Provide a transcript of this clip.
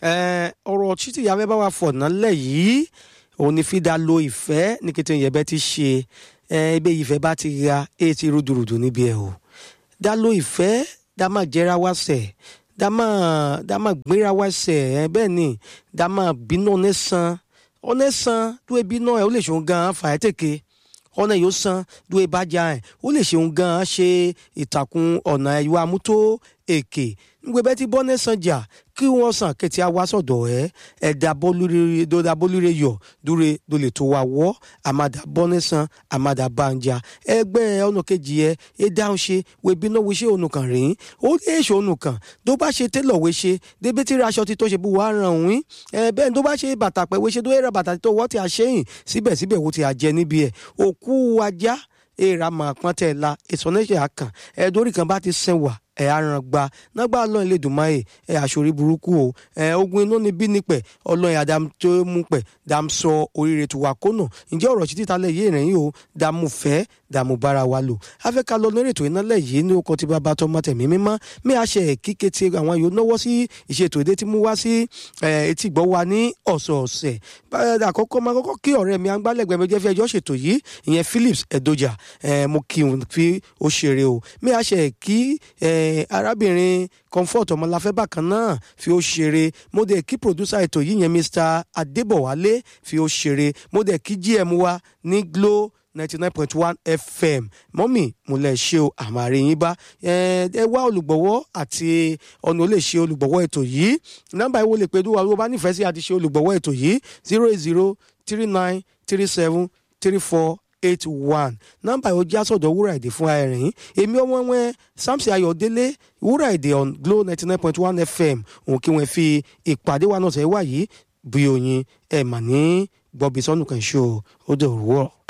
ọ̀rọ̀ títí ìyá fẹ́ bá wa fọ̀ nálẹ̀ yìí òun ni fi dá lo ìfẹ́ ní kété ìyẹ̀bẹ́ ti ṣe ebe ìfẹ́ bá ti ra èyí ti rúdurùdu níbi ẹ̀ o dá lo ìfẹ́ dá máa jẹ́ra wá sẹ̀ dá máa dá máa gbéra wá sẹ̀ bẹ́ẹ̀ ni dá máa bínú ọ̀nẹ́sàn ọ̀nẹ́sàn tó ebi náà ẹ̀ ó lè ṣòun gan-an fà ẹ́ tèké ọ̀nà yóò san dúró ìbájá ẹ̀ ó lè ṣeun gan-an ṣe ìtàkùn ọ̀nà ẹ̀yọ́ amútó èké ngbe bẹ́ẹ̀ ti bọ́ ní sànjà kí wọ́n sàn kẹ́tì àwa sọ̀dọ̀ ẹ̀ ẹ̀dá bọ́lúre yọ̀ dúre dole tó wa wọ́ àmàdà bọ́ ní sàn àmàdà bànjà ẹgbẹ́ ọ̀nà kejì ẹ̀ ẹ̀ dáhùn ṣe webi náà wíṣẹ́ ònù kan rìn ó lè ṣe ònù kan tó bá ṣe télọ̀ wéṣe débi tí aṣọ ti tó ṣe bí wàá ràn wín ẹ̀ bẹ́ẹ̀ tó bá ṣe bàtà pẹ̀ wéṣe tó yẹ bàtà tó wọ́ ti àṣeyìn síbẹ̀síbẹ̀ wo ti àjẹ níbi ẹ̀ òkú ajá èèrà máa pọ́n tẹ̀ la ìsọ̀nẹ́sẹ̀ àkàn ẹ̀ẹ́dórí kan bá ti sẹ́wà ẹ aràn gba nágbà ọlọ́run lè dùn máyè ẹ àṣòrí burúkú o ẹ ogun inú ni bí nípẹ̀ ọlọ́run àdàm tó mú pẹ̀ dàm sọ oríire tó wà kónà ǹjẹ́ ọ̀rọ̀ sí títa lẹ̀ yé ìrìn o dààmú fẹ́ dààmú bára wa lò afẹ́ka lọ lórí ètò iná lẹ̀ yìí ní okọ̀ tí bàbá tọmọ tẹ̀mí mímọ́ mí àṣẹ kíkẹ́ tí àwọn yóò náwó sí ìṣètò èdè tí mú wá sí etí gbọ́ wa ní ọ̀sọ̀ọ̀sẹ̀ àkọ́kọ́ máa kọ́kọ́ kí ọ̀rẹ́ mi agbálẹ̀gbẹ́ mi jẹ́ fi ẹjọ́ ṣètò yìí ìyẹn Phillips Edoja mo kí n fi ó ṣeré o mí àṣẹ kí arábìnrin comfort ọmọláfẹ́ bákan náà fi ó ṣeré mo dẹ̀ kí producer ètò yìí yẹn Mr Adébọ̀wálé fi ó ṣeré mo dẹ̀ kí GM wa ní Glo ninety nine point one fm mọ́mì mo lè ṣe o àmàrí yín bá ẹ wá olùgbọ̀wọ́ àti ọ̀nà ó lè ṣe olùgbọ̀wọ́ ètò yìí nọ́mbà ìwọ lè pe dúwà ló bá nífẹ̀ẹ́ sí àti ṣe olùgbọ̀wọ́ ètò yìí zero eight zero three nine three seven three four eight one nọ́mbà yóò já sọ̀dọ̀ wúrà èdè fún ẹ̀rín èmi ọmọ wọn Samson Ayọ̀délé wúrà èdè on Glo ninety nine point one fm òun kí wọ́n fi ìpàdé wa náà sẹ́ wá yìí bí oyin ẹ̀ mà ní gbọ́bí sọ́nù kan ṣó ó dẹ̀ òwúrọ̀.